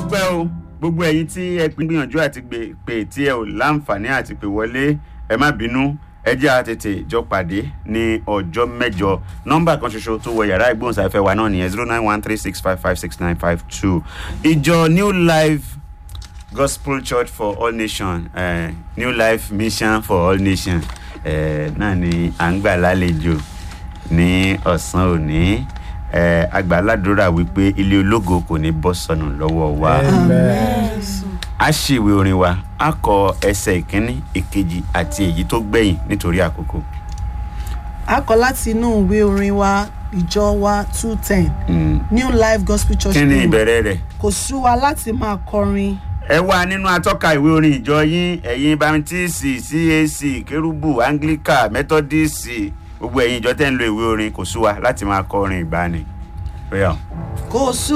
dúpẹ́ o gbogbo ẹ̀yin tí ẹ pín gbìyànjú àti gbè pé tí ẹ ò láǹfààní àti pè wọlé ẹ má bínú ẹ jẹ́ a tètè jọ pàdé ní ọjọ́ mẹ́jọ nọ́mbà kan ṣoṣo tó wọ yàrá ìgbóhùnsáfẹ́ wa náà nìyẹn zero nine one three six five five six nine five two ìjọ new life gospel church for all nations uh, new life mission for all nations uh, náà ni à ń gbà lálejò ní ọ̀sán òní uh, agbàládùra wípé ilé ológo kò ní bọ́ sọnù lọ́wọ́ wa a ṣe ìwé orin wa a kọ ẹsẹ̀ ìkíní ìkejì àti èyí tó gbẹ̀yìn nítorí àkókò. a kọ láti inú ìwé orin wa ìjọ wa two ten Mm. new life gospel church kí ni hymn. ìbẹ̀rẹ̀ rẹ̀? kò sú wa láti máa kọrin ẹ wà nínú atọ́ka ìwé orin ìjọ yín ẹ̀yin baptisi cac kérúbù anglican methodist gbogbo ẹ̀yin ìjọ tẹ́ ń lo ìwé orin kò sú wa láti máa kọ orin ìgbani. Bóyá. kò sú